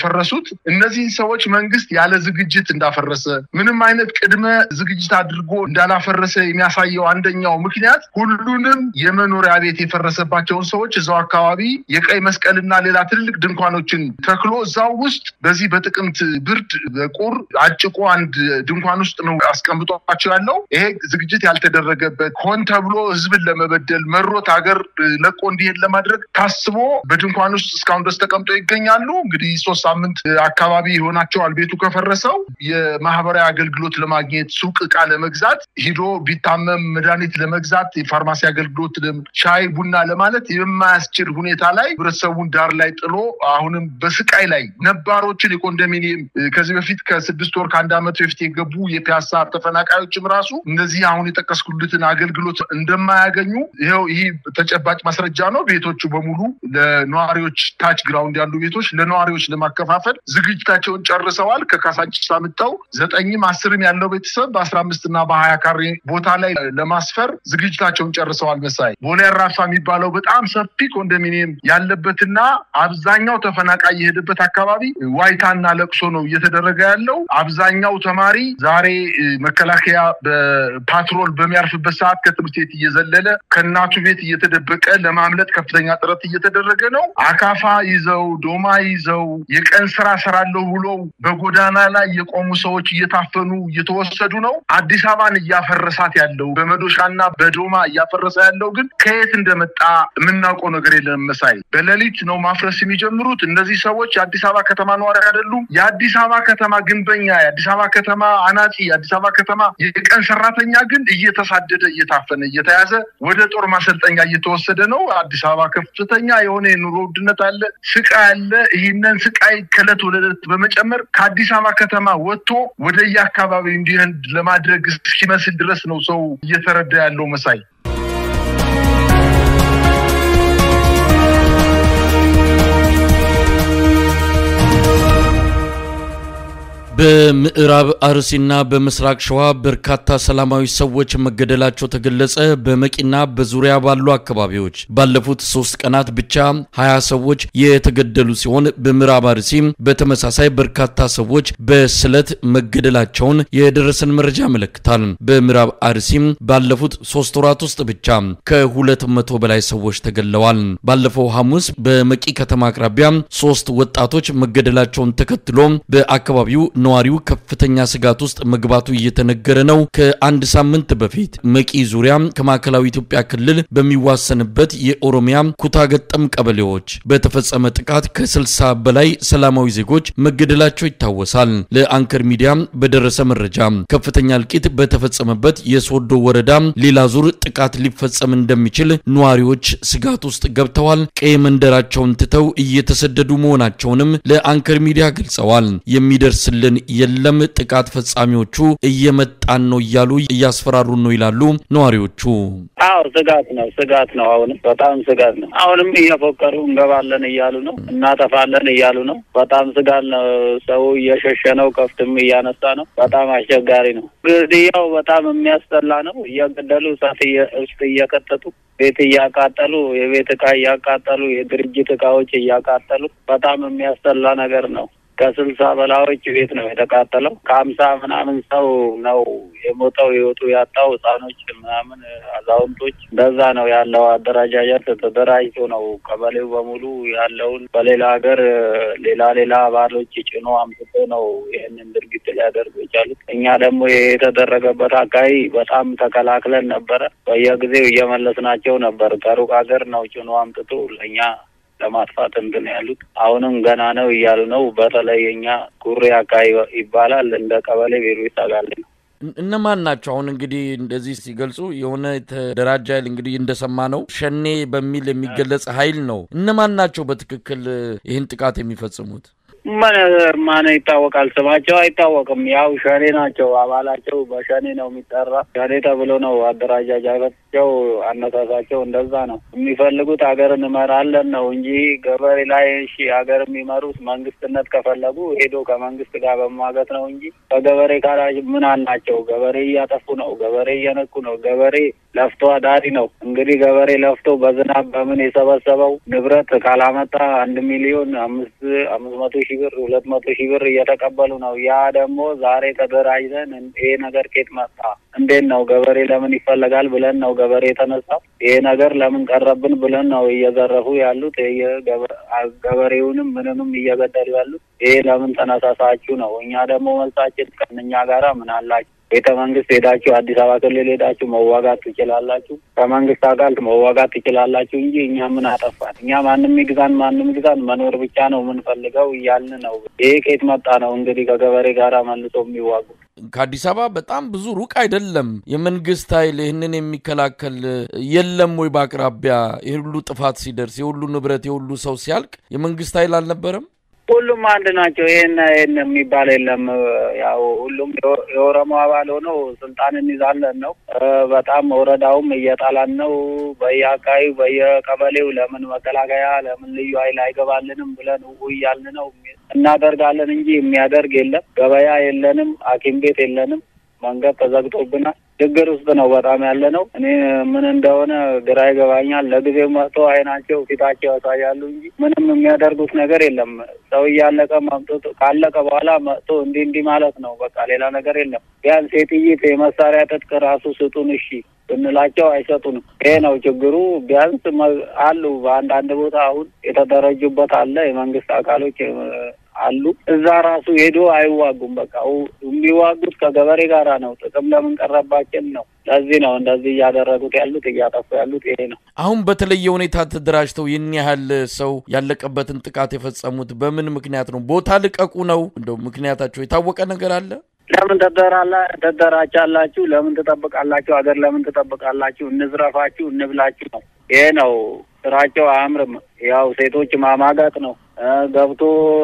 የሚሉት እነዚህን ሰዎች መንግስት ያለ ዝግጅት እንዳፈረሰ ምንም አይነት ቅድመ ዝግጅት አድርጎ እንዳላፈረሰ የሚያሳየው አንደኛው ምክንያት ሁሉንም የመኖሪያ ቤት የፈረሰባቸውን ሰዎች እዛው አካባቢ የቀይ መስቀልና ሌላ ትልልቅ ድንኳኖችን ተክሎ እዛው ውስጥ በዚህ በጥቅምት ብርድ በቁር አጭቆ አንድ ድንኳን ውስጥ ነው አስቀምጧቸው ያለው። ይሄ ዝግጅት ያልተደረገበት ሆን ተብሎ ህዝብን ለመበደል መሮት ሀገር ለቆ እንዲሄድ ለማድረግ ታስቦ በድንኳን ውስጥ እስካሁን ድረስ ተቀምጠው ይገኛሉ። እንግዲህ ሶስት ሳምንት አካባቢ ይሆናቸዋል ቤቱ ከፈረሰው። የማህበራዊ አገልግሎት ለማግኘት ሱቅ እቃ ለመግዛት ሂዶ ቢታመም መድኃኒት ለመግዛት የፋርማሲ አገልግሎት ሻይ ቡና ለማለት የማያስችል ሁኔታ ላይ ህብረተሰቡን ዳር ላይ ጥሎ አሁንም በስቃይ ላይ ነባሮችን የኮንዶሚኒየም ከዚህ በፊት ከስድስት ወር ከአንድ ዓመት በፊት የገቡ የፒያሳ ተፈናቃዮችም ራሱ እነዚህ አሁን የጠቀስኩልትን አገልግሎት እንደማያገኙ ይኸው ይህ ተጨባጭ ማስረጃ ነው። ቤቶቹ በሙሉ ለነዋሪዎች ታች ግራውንድ ያሉ ቤቶች ለነዋሪዎች ለማከፋፈል ዝግጅታቸውን ጨርሰዋል። ከካሳንቺስ አምጥተው ዘጠኝም አስርም ያለው ቤተሰብ በአስራ አምስት እና በሀያ ካሬ ቦታ ላይ ለማስፈር ዝግጅታቸውን ጨርሰዋል። መሳይ ቦሌ አራፋ የሚባለው በጣም ሰፊ ኮንዶሚኒየም ያለበትና አብዛኛው ተፈናቃይ የሄደበት አካባቢ ዋይታና ለቅሶ ነው እየተደረገ ያለው። አብዛኛው ተማሪ ዛሬ መከላከያ በፓትሮል በሚያርፍበት ሰዓት ከትምህርት ቤት እየዘለለ ከእናቱ ቤት እየተደበቀ ለማምለጥ ከፍተኛ ጥረት እየተደረገ ነው። አካፋ ይዘው ዶማ ይዘው የቀን ስራ ሰራለሁ ብሎ በጎዳና ላይ የቆሙ ሰዎች እየታፈኑ እየተወሰዱ ነው። አዲስ አበባን እያፈረሳት ያለው በመዶሻና በዶማ እያፈረሰ ያለው ግን ከየት እንደመጣ የምናውቀው ነገር የለም። መሳይ በሌሊት ነው ማፍረስ የሚጀምሩት። እነዚህ ሰዎች የአዲስ አበባ ከተማ ነዋሪ አይደሉም። የአዲስ አበባ ከተማ ግንበኛ፣ የአዲስ አበባ ከተማ አናጺ፣ የአዲስ አበባ ከተማ የቀን ሰራተኛ ግን እየተሳደደ እየታፈነ እየተያዘ ወደ ጦር ማሰልጠኛ እየተወሰደ ነው። አዲስ አበባ ከፍተኛ የሆነ የኑሮ ውድነት አለ፣ ስቃይ አለ። ይህንን ስቃይ ከእለት ወደ እለት በመጨመር ከአዲስ አበባ ከተማ ወጥቶ ወደ የአካባቢ እንዲሄድ ለማድረግ እስኪመስል ድረስ ነው ሰው እየተረዳ ያለው መሳይ። በምዕራብ አርሲና በምስራቅ ሸዋ በርካታ ሰላማዊ ሰዎች መገደላቸው ተገለጸ። በመቂና በዙሪያ ባሉ አካባቢዎች ባለፉት ሶስት ቀናት ብቻ ሀያ ሰዎች የተገደሉ ሲሆን በምዕራብ አርሲም በተመሳሳይ በርካታ ሰዎች በስለት መገደላቸውን የደረሰን መረጃ ያመለክታል። በምዕራብ አርሲም ባለፉት ሶስት ወራት ውስጥ ብቻ ከሁለት መቶ በላይ ሰዎች ተገድለዋል። ባለፈው ሐሙስ በመቂ ከተማ አቅራቢያ ሶስት ወጣቶች መገደላቸውን ተከትሎ በአካባቢው ነዋሪው ከፍተኛ ስጋት ውስጥ መግባቱ እየተነገረ ነው። ከአንድ ሳምንት በፊት መቂ ዙሪያ ከማዕከላዊ ኢትዮጵያ ክልል በሚዋሰንበት የኦሮሚያ ኩታ ገጠም ቀበሌዎች በተፈጸመ ጥቃት ከ60 በላይ ሰላማዊ ዜጎች መገደላቸው ይታወሳል። ለአንከር ሚዲያ በደረሰ መረጃ ከፍተኛ እልቂት በተፈጸመበት የሶዶ ወረዳ ሌላ ዙር ጥቃት ሊፈጸም እንደሚችል ነዋሪዎች ስጋት ውስጥ ገብተዋል። ቀይ መንደራቸውን ትተው እየተሰደዱ መሆናቸውንም ለአንከር ሚዲያ ገልጸዋል። የሚደርስልን የለም ጥቃት ፈጻሚዎቹ እየመጣን ነው እያሉ እያስፈራሩን ነው ይላሉ ነዋሪዎቹ። አዎ ስጋት ነው፣ ስጋት ነው። አሁንም በጣም ስጋት ነው። አሁንም እየፎከሩ እንገባለን እያሉ ነው፣ እናጠፋለን እያሉ ነው። በጣም ስጋት ነው። ሰው እየሸሸ ነው፣ ከፍትም እያነሳ ነው። በጣም አስቸጋሪ ነው። ግድያው በጣም የሚያስጠላ ነው። እየገደሉ እሳት ውስጥ እየከተቱ ቤት እያቃጠሉ የቤት እቃ እያቃጠሉ የድርጅት እቃዎች እያቃጠሉ በጣም የሚያስጠላ ነገር ነው። ከስልሳ በላዮች ቤት ነው የተቃጠለው። ከሀምሳ ምናምን ሰው ነው የሞተው ህይወቱ ያጣው ህጻኖች ምናምን አዛውንቶች፣ እንደዛ ነው ያለው አደረጃጀት ተደራጅቶ ነው ቀበሌው በሙሉ ያለውን በሌላ ሀገር ሌላ ሌላ አባሎች ጭኖ አምጥቶ ነው ይህንን ድርጊት ሊያደርጉ የቻሉት። እኛ ደግሞ የተደረገበት አካባቢ በጣም ተከላክለን ነበረ። በየጊዜው እየመለስናቸው ነበር። ከሩቅ ሀገር ነው ጭኖ አምጥቶ ለእኛ ለማጥፋት እንትን ያሉት አሁንም ገና ነው እያሉ ነው። በተለይ እኛ ጉሬ አካባቢ ይባላል እንደ ቀበሌ ቢሮ ይሰጋል ነው። እነማን ናቸው? አሁን እንግዲህ እንደዚህ ሲገልጹ የሆነ የተደራጀ ኃይል እንግዲህ እንደሰማ ነው ሸኔ በሚል የሚገለጽ ኃይል ነው። እነማን ናቸው በትክክል ይህን ጥቃት የሚፈጽሙት? ምን ማን ይታወቃል? ስማቸው አይታወቅም። ያው ሸኔ ናቸው። አባላቸው በሸኔ ነው የሚጠራ። ሸኔ ተብሎ ነው አደራጃጃቸው፣ አነሳሳቸው እንደዛ ነው። የሚፈልጉት ሀገር እንመራለን ነው እንጂ ገበሬ ላይ እሺ፣ ሀገር የሚመሩት መንግስትነት ከፈለጉ ሄዶ ከመንግስት ጋር በማገት ነው እንጂ ከገበሬ ጋር ምን አላቸው? ገበሬ እያጠፉ ነው። ገበሬ እየነኩ ነው። ገበሬ ለፍቶ አዳሪ ነው። እንግዲህ ገበሬ ለፍቶ በዝናብ በምን የሰበሰበው ንብረት ካላመጣ አንድ ሚሊዮን አምስት አምስት መቶ ሺህ ሺህ ብር ሁለት መቶ ሺህ ብር እየተቀበሉ ነው። ያ ደግሞ ዛሬ ተደራጅተን ይሄ ነገር ኬት መጣ እንዴት ነው ገበሬ ለምን ይፈለጋል ብለን ነው ገበሬ የተነሳው። ይሄ ነገር ለምን ቀረብን ብለን ነው እየዘረፉ ያሉት ገበሬውንም ምንንም እየገደሉ ያሉት። ይሄ ለምን ተነሳሳችሁ ነው። እኛ ደግሞ መልሳችን ከእኛ ጋራ ምን አላችሁ? ቤተ መንግስት ሄዳችሁ አዲስ አበባ ክልል ሄዳችሁ መዋጋት ትችላላችሁ፣ ከመንግስት አካል መዋጋት ትችላላችሁ እንጂ እኛ ምን አጠፋን? እኛ ማንም ይግዛን ማንም ይግዛን መኖር ብቻ ነው የምንፈልገው እያልን ነው። ይሄ ከየት መጣ ነው እንግዲህ ከገበሬ ጋራ መልሶ የሚዋጉት? ከአዲስ አበባ በጣም ብዙ ሩቅ አይደለም። የመንግስት ኃይል ይህንን የሚከላከል የለም ወይ? በአቅራቢያ ይህ ሁሉ ጥፋት ሲደርስ የሁሉ ንብረት የሁሉ ሰው ሲያልቅ የመንግስት ኃይል አልነበረም? ሁሉም አንድ ናቸው። ይሄን ይሄን የሚባል የለም። ያው ሁሉም የኦሮሞ አባል ሆኖ ስልጣን እንይዛለን ነው። በጣም ወረዳውም እየጣላን ነው። በየአካባቢው በየቀበሌው ለምን መከላከያ ለምን ልዩ ኃይል አይገባልንም ብለን እያልን ነው። እናደርጋለን እንጂ የሚያደርግ የለም። ገበያ የለንም፣ ሐኪም ቤት የለንም። መንገድ ተዘግቶብናል። ችግር ውስጥ ነው በጣም ያለ ነው። እኔ ምን እንደሆነ ግራ ይገባኛል። ለጊዜው መጥቶ አይናቸው ፊታቸው ያሳያሉ እንጂ ምንም የሚያደርጉት ነገር የለም። ሰው እያለቀ መምጦ ካለቀ በኋላ መጥቶ እንዲህ እንዲህ ማለት ነው። በቃ ሌላ ነገር የለም። ቢያንስ የጥይት የመሳሪያ ትጥቅ ራሱ ስጡን እሺ ብንላቸው አይሰጡንም። ይሄ ነው ችግሩ። ቢያንስ አሉ በአንዳንድ ቦታ አሁን የተደረጁበት አለ የመንግስት አካሎች አሉ እዛ ራሱ ሄዶ አይዋጉም። በቃ የሚዋጉት ከገበሬ ጋራ ነው። ጥቅም ለምን ቀረባችን ነው። ለዚህ ነው እንደዚህ እያደረጉት ያሉት እያጠፉ ያሉት ይሄ ነው። አሁን በተለየ ሁኔታ ተደራጅተው ይህን ያህል ሰው ያለቀበትን ጥቃት የፈጸሙት በምን ምክንያት ነው? ቦታ ልቀቁ ነው? እንደው ምክንያታቸው የታወቀ ነገር አለ? ለምን ተደራላ ተደራቻላችሁ? ለምን ትጠብቃላችሁ? ሀገር ለምን ትጠብቃላችሁ? እንዝረፋችሁ፣ እንብላችሁ ነው። ይሄ ነው ስራቸው። አያምርም። ያው ሴቶች ማማጋጥ ነው። ገብቶ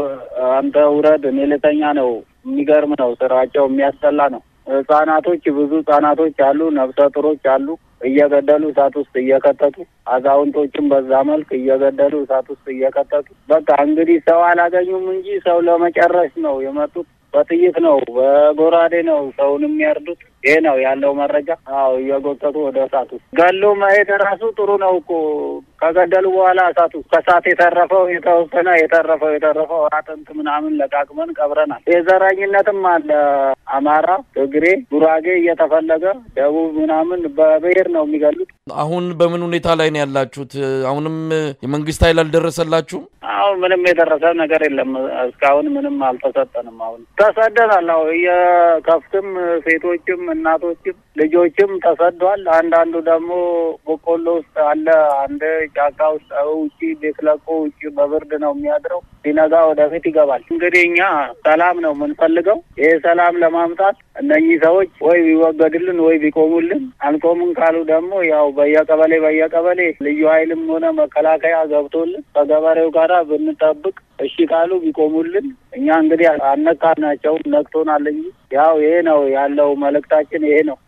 አንተ ውረድ እኔ ልተኛ ነው። የሚገርም ነው ስራቸው፣ የሚያስጠላ ነው። ህጻናቶች ብዙ ህጻናቶች አሉ፣ ነፍሰ ጡሮች አሉ፣ እየገደሉ እሳት ውስጥ እየከተቱ አዛውንቶችም በዛ መልክ እየገደሉ እሳት ውስጥ እየከተቱ በቃ እንግዲህ ሰው አላገኙም እንጂ ሰው ለመጨረስ ነው የመጡት። በጥይት ነው በጎራዴ ነው ሰውን የሚያርዱት። ይሄ ነው ያለው መረጃ። አዎ እየጎተቱ ወደ እሳት ውስጥ ገሎ መሄድ ራሱ ጥሩ ነው እኮ ከገደሉ በኋላ እሳት ውስጥ ከእሳት የተረፈው የተወሰነ የተረፈው የተረፈው አጥንት ምናምን ለቃቅመን ቀብረናል። የዘረኝነትም አለ። አማራ፣ ትግሬ፣ ጉራጌ እየተፈለገ ደቡብ ምናምን በብሔር ነው የሚገሉት። አሁን በምን ሁኔታ ላይ ነው ያላችሁት? አሁንም የመንግስት ኃይል አልደረሰላችሁም? አሁን ምንም የደረሰ ነገር የለም። እስካሁን ምንም አልተሰጠንም። አሁን ተሰደናል። አሁ የከፍትም ሴቶችም እናቶችም ልጆችም ተሰዷል። አንዳንዱ ደግሞ በቆሎ ውስጥ አለ። አንድ ጫካ ውስጥ ውጭ ቤት ለቆ ውጭ በብርድ ነው የሚያድረው። ሲነጋ ወደፊት ይገባል። እንግዲህ እኛ ሰላም ነው የምንፈልገው። ይህ ሰላም ለማምጣት እነኚህ ሰዎች ወይ ቢወገድልን ወይ ቢቆሙልን፣ አንቆምን ካሉ ደግሞ ያው በየቀበሌ በየቀበሌ ልዩ ኃይልም ሆነ መከላከያ ገብቶልን ከገበሬው ጋራ ብንጠብቅ እሺ ካሉ ቢቆሙልን፣ እኛ እንግዲህ አነካናቸውም ነክቶናል እንጂ ያው ይሄ ነው ያለው መልእክታችን ይሄ ነው።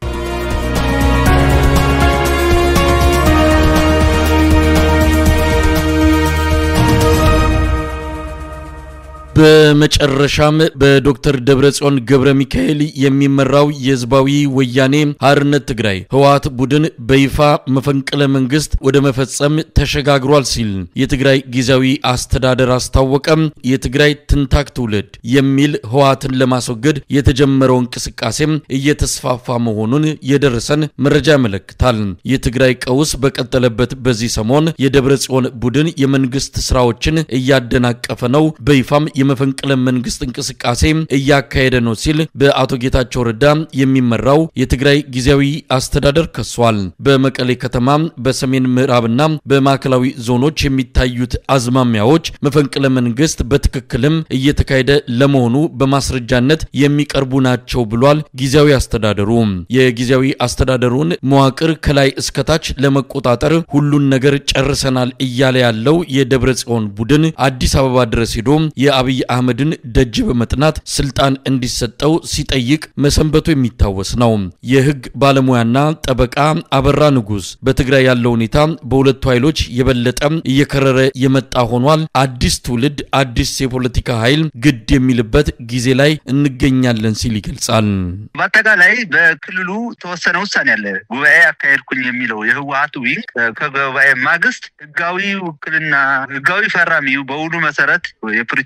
በመጨረሻም በዶክተር ደብረጽዮን ገብረ ሚካኤል የሚመራው የህዝባዊ ወያኔ ሓርነት ትግራይ ህወሓት ቡድን በይፋ መፈንቅለ መንግስት ወደ መፈጸም ተሸጋግሯል ሲል የትግራይ ጊዜያዊ አስተዳደር አስታወቀም። የትግራይ ትንታክ ትውልድ የሚል ህወሓትን ለማስወገድ የተጀመረው እንቅስቃሴም እየተስፋፋ መሆኑን የደረሰን መረጃ ያመለክታል። የትግራይ ቀውስ በቀጠለበት በዚህ ሰሞን የደብረጽዮን ቡድን የመንግስት ስራዎችን እያደናቀፈ ነው፣ በይፋም የመፈንቅለ መንግስት እንቅስቃሴ እያካሄደ ነው ሲል በአቶ ጌታቸው ረዳ የሚመራው የትግራይ ጊዜያዊ አስተዳደር ከሷል። በመቀሌ ከተማ በሰሜን ምዕራብና በማዕከላዊ ዞኖች የሚታዩት አዝማሚያዎች መፈንቅለ መንግስት በትክክልም እየተካሄደ ለመሆኑ በማስረጃነት የሚቀርቡ ናቸው ብሏል። ጊዜያዊ አስተዳደሩ የጊዜያዊ አስተዳደሩን መዋቅር ከላይ እስከታች ለመቆጣጠር ሁሉን ነገር ጨርሰናል እያለ ያለው የደብረ ጽዮን ቡድን አዲስ አበባ ድረስ ሄዶ የአብይ አህመድን ደጅ በመጥናት ስልጣን እንዲሰጠው ሲጠይቅ መሰንበቱ የሚታወስ ነው። የህግ ባለሙያና ጠበቃ አበራ ንጉስ በትግራይ ያለው ሁኔታ በሁለቱ ኃይሎች የበለጠ እየከረረ የመጣ ሆኗል። አዲስ ትውልድ፣ አዲስ የፖለቲካ ኃይል ግድ የሚልበት ጊዜ ላይ እንገኛለን ሲል ይገልጻል። በአጠቃላይ በክልሉ ተወሰነ ውሳኔ አለ። ጉባኤ አካሄድኩኝ የሚለው የህወሀት ዊንግ ከጉባኤ ማግስት ህጋዊ ውክልና ህጋዊ ፈራሚው በውሉ መሰረት የፕሪቶሪያው ስምምነት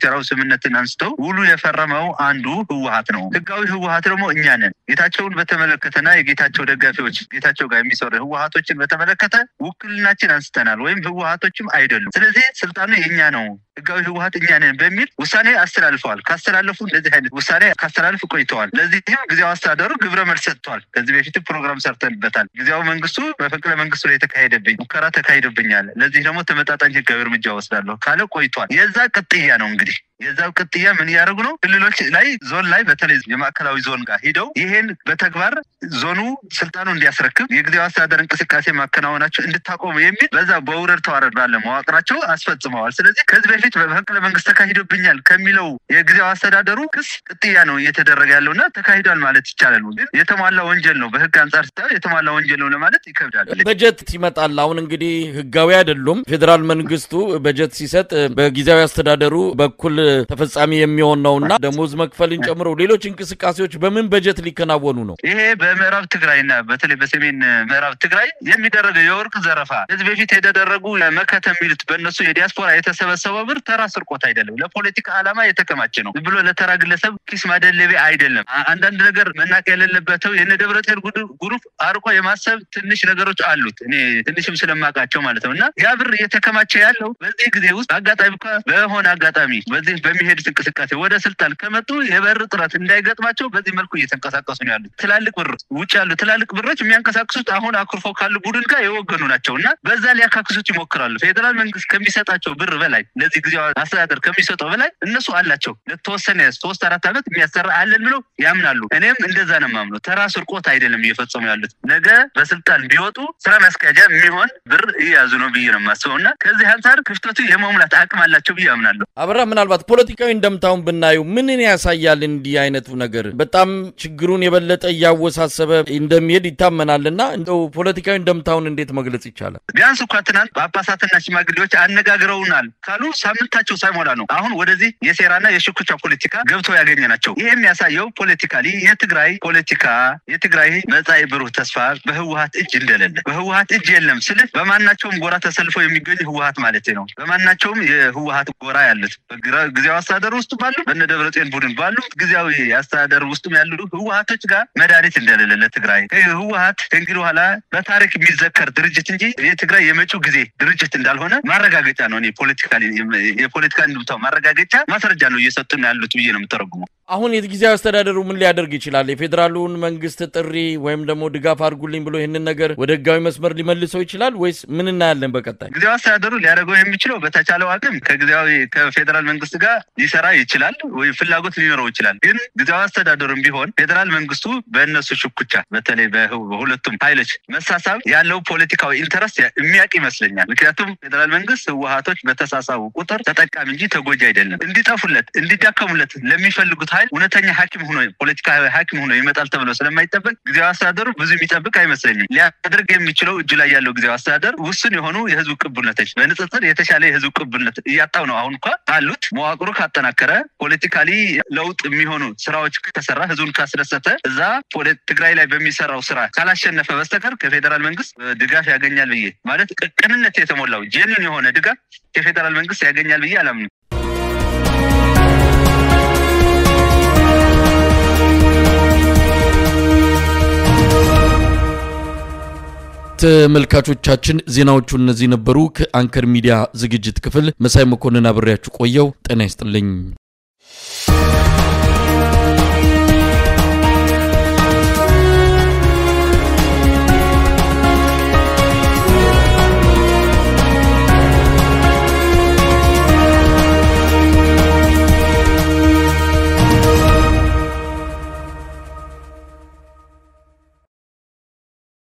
ተቋምነትን አንስተው ውሉ የፈረመው አንዱ ህወሀት ነው። ህጋዊ ህወሀት ደግሞ እኛ ነን። ጌታቸውን በተመለከተና የጌታቸው ደጋፊዎች ጌታቸው ጋር የሚሰሩ ህወሀቶችን በተመለከተ ውክልናችን አንስተናል፣ ወይም ህወሀቶችም አይደሉም። ስለዚህ ስልጣኑ የእኛ ነው ህጋዊ ህወሀት እኛ ነን በሚል ውሳኔ አስተላልፈዋል። ካስተላለፉ እንደዚህ አይነት ውሳኔ ካስተላልፍ ቆይተዋል። ለዚህም ጊዜያዊ አስተዳደሩ ግብረ መልስ ሰጥቷል። ከዚህ በፊት ፕሮግራም ሰርተንበታል። ጊዜያዊ መንግስቱ በፈቅለ መንግስቱ ላይ የተካሄደብኝ ሙከራ ተካሂዶብኛል፣ ለዚህ ደግሞ ተመጣጣኝ ህጋዊ እርምጃ ወስዳለሁ ካለ ቆይቷል። የዛ ቅጥያ ነው እንግዲህ የዛው ቅጥያ ምን እያደረጉ ነው? ክልሎች ላይ ዞን ላይ በተለይ የማዕከላዊ ዞን ጋር ሂደው ይሄን በተግባር ዞኑ ስልጣኑ እንዲያስረክብ የጊዜያዊ አስተዳደር እንቅስቃሴ ማከናወናቸው እንድታቆሙ የሚል በዛ በውረድ ተዋረድ ባለ መዋቅራቸው አስፈጽመዋል። ስለዚህ ከዚህ በፊት በመፈንቅለ መንግስት ተካሂዶብኛል ከሚለው የጊዜያዊ አስተዳደሩ ክስ ቅጥያ ነው እየተደረገ ያለው እና ተካሂዷል ማለት ይቻላል። ግን የተሟላ ወንጀል ነው በህግ አንጻር ስታየው የተሟላ ወንጀል ነው ለማለት ይከብዳል። በጀት ይመጣል። አሁን እንግዲህ ህጋዊ አይደሉም። ፌዴራል መንግስቱ በጀት ሲሰጥ በጊዜያዊ አስተዳደሩ በኩል ተፈጻሚ የሚሆን ነውና ደሞዝ መክፈልን ጨምሮ ሌሎች እንቅስቃሴዎች በምን በጀት ሊከናወኑ ነው? ይሄ በምዕራብ ትግራይና በተለይ በሰሜን ምዕራብ ትግራይ የሚደረገው የወርቅ ዘረፋ ከዚህ በፊት የተደረጉ መከተ የሚሉት በእነሱ የዲያስፖራ የተሰበሰበው ብር ተራ ስርቆት አይደለም። ለፖለቲካ ዓላማ የተከማቸ ነው። ዝም ብሎ ለተራ ግለሰብ ኪስ ማደለቤ አይደለም። አንዳንድ ነገር መናቅ የሌለበተው የነ ደብረጽዮን ግሩፕ አርቆ የማሰብ ትንሽ ነገሮች አሉት። እኔ ትንሽም ስለማውቃቸው ማለት ነው እና ያ ብር እየተከማቸ ያለው በዚህ ጊዜ ውስጥ አጋጣሚ በሆነ አጋጣሚ በዚህ በሚሄዱት እንቅስቃሴ ወደ ስልጣን ከመጡ የበር ጥረት እንዳይገጥማቸው በዚህ መልኩ እየተንቀሳቀሱ ነው ያሉት። ትላልቅ ብር ውጭ ያሉ ትላልቅ ብሮች የሚያንቀሳቅሱት አሁን አኩርፎ ካሉ ቡድን ጋር የወገኑ ናቸው እና በዛ ሊያካክሱት ይሞክራሉ። ፌዴራል መንግስት ከሚሰጣቸው ብር በላይ ለዚህ ጊዜ አስተዳደር ከሚሰጠው በላይ እነሱ አላቸው። ለተወሰነ ሶስት አራት ዓመት የሚያሰራ አለን ብለው ያምናሉ። እኔም እንደዛ ነው የማምነው። ተራ ስርቆት አይደለም እየፈጸሙ ያሉት። ነገ በስልጣን ቢወጡ ስራ ማስኪያጃ የሚሆን ብር እየያዙ ነው ብዬ ነው የማስበው እና ከዚህ አንጻር ክፍተቱ የመሙላት አቅም አላቸው ብዬ አምናለሁ። አበራ ምናልባት ፖለቲካዊ እንደምታውን ብናየው ምንን ያሳያል? እንዲህ አይነቱ ነገር በጣም ችግሩን የበለጠ እያወሳሰበ እንደሚሄድ ይታመናልና እንደው ፖለቲካዊ እንደምታውን እንዴት መግለጽ ይቻላል? ቢያንስ እንኳ ትናንት ጳጳሳትና ሽማግሌዎች አነጋግረውናል ካሉ ሳምንታቸው ሳይሞላ ነው አሁን ወደዚህ የሴራና የሽኩቻ ፖለቲካ ገብተው ያገኘ ናቸው። ይህ የሚያሳየው ፖለቲካሊ የትግራይ ፖለቲካ የትግራይ መጻኢ ብሩህ ተስፋ በህወሀት እጅ እንደሌለ በህወሀት እጅ የለም ስልህ በማናቸውም ጎራ ተሰልፈው የሚገኙ ህወሀት ማለት ነው። በማናቸውም የህወሀት ጎራ ያሉት ጊዜያዊ አስተዳደር ውስጥ ባሉ በነ ደብረጽዮን ቡድን ባሉ ጊዜያዊ አስተዳደር ውስጥም ያሉ ህወሀቶች ጋር መድኃኒት እንደሌለ ለትግራይ ህወሀት ከእንግዲህ በኋላ በታሪክ የሚዘከር ድርጅት እንጂ የትግራይ የመጪው ጊዜ ድርጅት እንዳልሆነ ማረጋገጫ ነው። እኔ ፖለቲካ የፖለቲካ እንድምታው ማረጋገጫ ማስረጃ ነው እየሰጡ ነው ያሉት ብዬ ነው የምተረጉመው። አሁን የጊዜያዊ አስተዳደሩ ምን ሊያደርግ ይችላል? የፌዴራሉን መንግስት ጥሪ ወይም ደግሞ ድጋፍ አድርጉልኝ ብሎ ይህንን ነገር ወደ ህጋዊ መስመር ሊመልሰው ይችላል ወይስ ምን እናያለን? በቀጣይ ጊዜያዊ አስተዳደሩ ሊያደርገው የሚችለው በተቻለው አቅም ከጊዜያዊ ከፌዴራል መንግስት ጋር ሊሰራ ይችላል ወይ ፍላጎት ሊኖረው ይችላል። ግን ጊዜያዊ አስተዳደሩም ቢሆን ፌዴራል መንግስቱ በእነሱ ሽኩቻ በተለይ በሁለቱም ኃይሎች መሳሳብ ያለው ፖለቲካዊ ኢንተረስት የሚያውቅ ይመስለኛል። ምክንያቱም ፌዴራል መንግስት ህወሀቶች በተሳሳቡ ቁጥር ተጠቃሚ እንጂ ተጎጂ አይደለም። እንዲጠፉለት እንዲዳከሙለት ለሚፈልጉት ኃይል እውነተኛ ሐኪም ሆኖ ፖለቲካ ሐኪም ሆኖ ይመጣል ተብሎ ስለማይጠበቅ ጊዜያዊ አስተዳደሩ ብዙ የሚጠብቅ አይመስለኝም። ሊያደርግ የሚችለው እጁ ላይ ያለው ጊዜያዊ አስተዳደር ውስን የሆኑ የህዝብ ቅቡልነቶች በንጽጽር የተሻለ የህዝብ ቅቡልነት እያጣው ነው። አሁን እንኳ አሉት መዋቅሩ ካጠናከረ ፖለቲካሊ ለውጥ የሚሆኑ ስራዎች ከተሰራ ህዝቡን ካስደሰተ እዛ ትግራይ ላይ በሚሰራው ስራ ካላሸነፈ በስተቀር ከፌዴራል መንግስት ድጋፍ ያገኛል ብዬ ማለት ቅንነት የተሞላው ጄኒን የሆነ ድጋፍ ከፌዴራል መንግስት ያገኛል ብዬ አላምንም። ተመልካቾቻችን ዜናዎቹ እነዚህ ነበሩ። ከአንከር ሚዲያ ዝግጅት ክፍል መሳይ መኮንን አብሬያችሁ ቆየው። ጤና ይስጥልኝ።